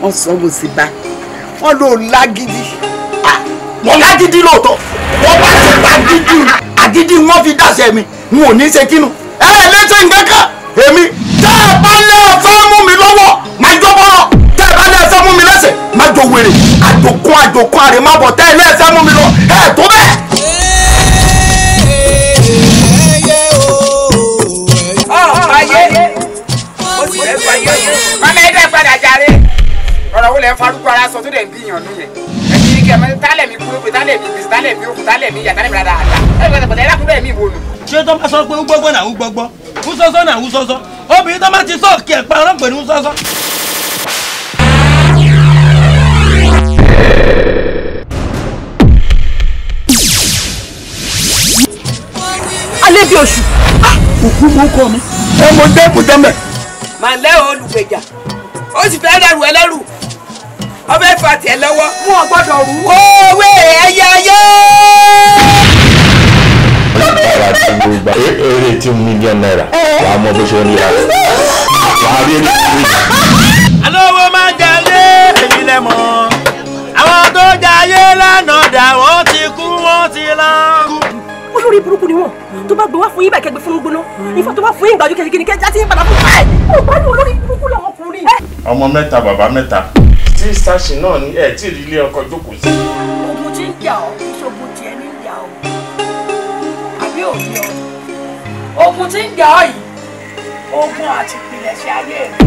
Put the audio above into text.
wọ́n sọ mo sì bá wọ́n lò lágídí. wọ́n lágídí lóòótọ́ wọ́n bá ti pa gidi àgídí wọ́n fi dáṣẹ́ mi n ò ní ṣe kínú. ẹ ẹ lẹ́sẹ̀ nǹkan kan èmi tẹ́ ẹ bá lẹ́ ẹ fẹ́ mú mi lọ́wọ́ máa jọ bọ́rọ̀ tẹ́ ẹ bá lẹ́ ẹ fẹ́ mú mi lẹ́sẹ̀ máa jọ wèrè àjòkún àjòkún àrè má bọ̀ tẹ́ ẹ lẹ́ ẹ fẹ́ mú mi lọ ẹ tó bẹ́ẹ̀. ayé ó sì fẹ́ sọ ayé mama ẹ dẹ́ padà jàre ọ̀rọ̀ wo lẹ ń farúgbó ara sọ tó dẹ̀ ń gbìyàn nù yẹn ẹ̀yin ní kí ẹ mọ tálẹ̀ mi kúrò pé tálẹ̀ mi gbèsè tálẹ̀ mi òkú tálẹ̀ mi yà tálẹ̀ mi rárá àdá ẹ bẹ̀rẹ̀ pẹ̀lẹ́ ẹ̀dá mi wò nù. ṣé tó bá sọ pé ń gbọ́gbọ́ náà ń gbọ́gbọ́ ń sọ́sọ́ náà ń sọ́sọ́ obìnrin tó bá ti sọ kí ẹ̀ pa ọlọ́pẹ̀ ní ń sọ́sọ́. alẹ́ bí oṣù. òkú mú kọ mi ẹ mo dé kò tẹ́mẹ̀. màlẹ́ olùgbèjà ó sì fẹ́ dẹrù ẹlẹ́rù ọbẹ̀ fà tiẹ̀ lọ́wọ́ mú ọ gbọ́dọ̀ rú. òwe ẹyẹ ayé. náírà tí mo gba eré tí mílíọ̀nù náírà wà á mọ bó ṣe ń rí ara wà á rí eré tí mo gbà. alówó máa jayé èyí lẹ mọ̀ àwọn tó jayé lánàá dà wọ́n ti kú wọ́n ti lọ. olórí burúkú ni wọn tó bá gbé wá fún yín bá kẹgbẹ fún gbóná ifá tó bá fún yín gbàjú kẹkẹ kẹkẹ já sí yín padà fún báyìí ó bá ní olórí burúkú làwọn ọkùnrin. ọmọ mẹ́ta bàbá mẹ́ta. tí sáṣì náà ní ẹ̀ tí ì rí ilé ọkọ̀ jókòó sí. ogun tí ń jà ọ ìṣògùn tiẹ̀ ní ìjà ọ àbí òní ọ ogun tí ń jà ọ yìí ogun àti ìpìlẹ̀ṣẹ̀ ayé rẹ